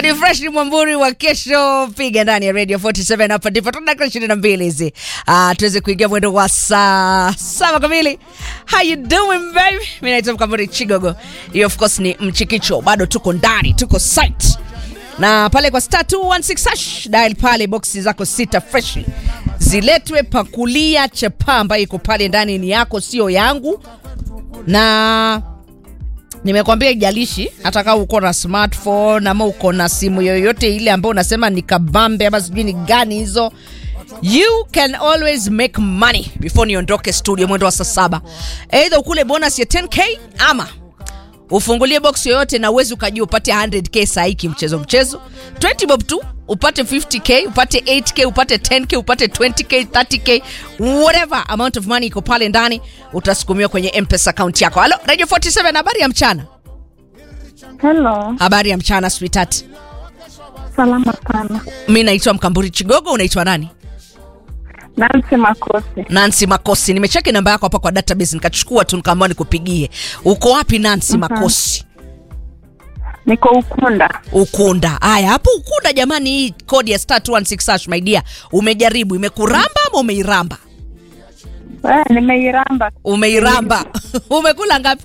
Hadi fresh ni mwamburi wa kesho, piga ndani ya Radio 47 hapa ndipo tuna dakika 22 hizi. Ah, tuweze kuingia mwendo wa saa saba kamili. How you doing baby? Mimi naitwa Mkamburi Chigogo. Hiyo of course ni mchikicho. Bado tuko ndani, tuko site. Na pale kwa star 216 hash dial pale boxi zako sita fresh. Ziletwe pakulia chapa ambayo iko pale ndani ni yako sio yangu. Na nimekwambia ijalishi hata kama uko na smartphone ama uko na simu yoyote ile ambayo unasema ni kabambe ama sijui ni gani hizo you can always make money before niondoke studio mwendo wa saa saba eidha ukule bonus ya 10k ama ufungulie box yoyote na uwezi ukajua upate 100k sahii kimchezo mchezo 20 bob tu upate 50k upate 8k upate 10k upate 20k 30k whatever amount of money iko pale ndani utasukumiwa kwenye mpesa account yako halo radio 47 habari ya mchana Hello, habari ya mchana sweetheart salama sana. mi naitwa mkamburi chigogo unaitwa nani Nancy Makosi, nancy makosi nimecheki namba yako hapa kwa database nikachukua tu nikaamua nikupigie uko wapi nancy makosi niko Ukunda. ukunda haya hapo ukunda jamani hii kodi ya star 216 hash my dear umejaribu imekuramba ama umeiramba Eh, nimeiramba umeiramba umekula ngapi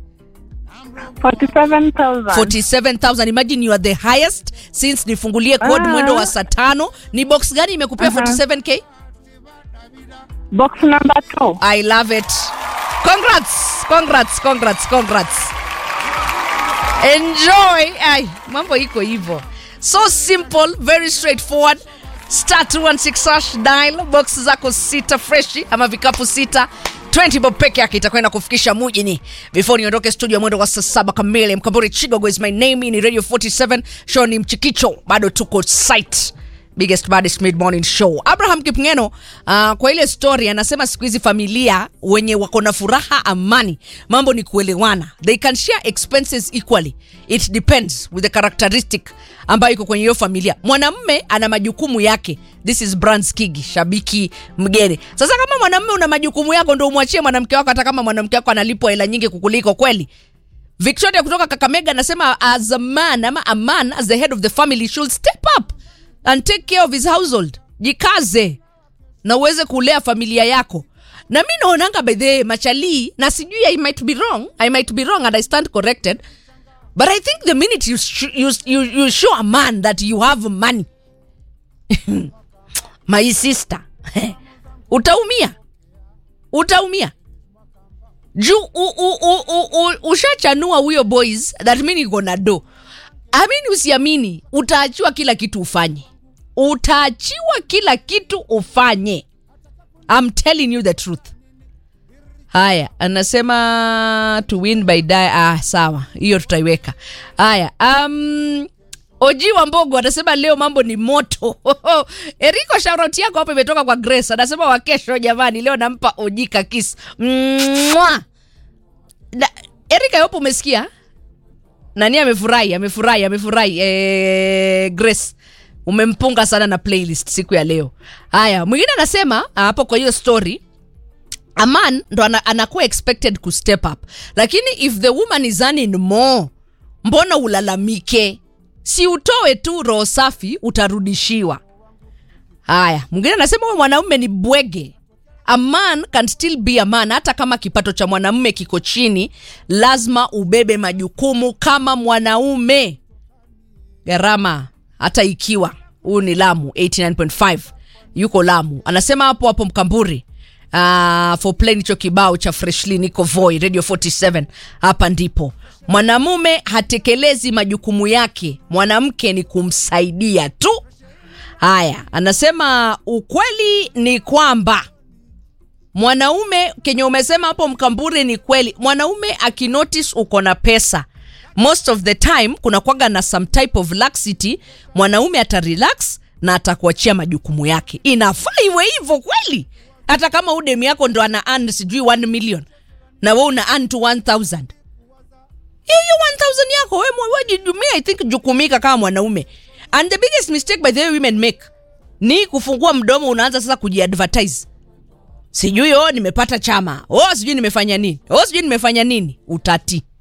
47,000. 47000 imagine you are the highest since nifungulie code Ah. mwendo wa saa tano ni box gani imekupea Aha. 47k Box number 2. I love it. Congrats, congrats, congrats, congrats. Enjoy. Ay, mambo iko hivyo. So simple, very straightforward. Star 216 hash dial box zako sita freshi ama vikapu sita 20 bob peke yake itakwenda kufikisha mujini before niondoke studio mwendo wa saa saba kamili mkamburi chigogo is my name ni radio 47 show ni mchikicho bado tuko site biggest baddest mid morning show abraham kipngeno uh, kwa ile story anasema siku hizi familia wenye wako na furaha amani mambo ni kuelewana they can share expenses equally it depends with the characteristic ambayo iko kwenye hiyo familia mwanamme ana majukumu yake this is Brands Kigi shabiki mgeni sasa kama mwanamme una majukumu yako ndo umwachie mwanamke wako hata kama mwanamke wako analipwa hela nyingi kukuliko kweli Victoria kutoka Kakamega anasema as a man ama a man as the head of the family should step up and take care of his household. Jikaze na uweze kulea familia yako. Na mi naonanga by the way, machali na sijui I might be wrong, I might be wrong and I stand corrected. But I think the minute you, sh- you, you, you show a man that you have money, my sister, utaumia, utaumia juu u- u- u- u- u- ushachanua huyo boys that mean iko na do amini usiamini utaachiwa kila kitu ufanye utaachiwa kila kitu ufanye I'm telling you the truth haya anasema to win by die ah sawa hiyo tutaiweka haya um, oji wa mbogo anasema leo mambo ni moto eriko shaurauti yako hapo imetoka kwa grace anasema wakesho jamani leo nampa oji kakis Mwah! Na- erika yopo umesikia nani amefurahi amefurahi amefurahi eh, grace umempunga sana na playlist siku ya leo haya mwingine anasema ah, hapo kwa hiyo story a man ndo ana, anakuwa expected ku step up lakini if the woman is earning more mbona ulalamike si utoe tu roho safi utarudishiwa haya mwingine anasema huyo mwanaume ni bwege a man can still be a man hata kama kipato cha mwanamume kiko chini lazima ubebe majukumu kama mwanaume gharama hata ikiwa huu ni lamu 89.5 yuko lamu anasema hapo hapo mkamburi uh, for plain hicho kibao cha freshly niko voi radio 47 hapa ndipo mwanamume hatekelezi majukumu yake mwanamke ni kumsaidia tu haya anasema ukweli ni kwamba mwanaume kenye umesema hapo mkamburi ni kweli mwanaume akinotice uko na pesa most of the time kuna kwaga na some type of laxity mwanaume atarelax na atakuachia majukumu yake inafaa iwe hivyo kweli hata kama udemi yako ndo ana earn sijui 1 million na we una earn to 1000 hiyo hiyo 1000 yako we mwe- we jidumia i think jukumika kama mwanaume and the biggest mistake by the way women make ni kufungua mdomo unaanza sasa kujiadvertise sijui oh nimepata chama oh sijui nimefanya nini oh sijui nimefanya nini utati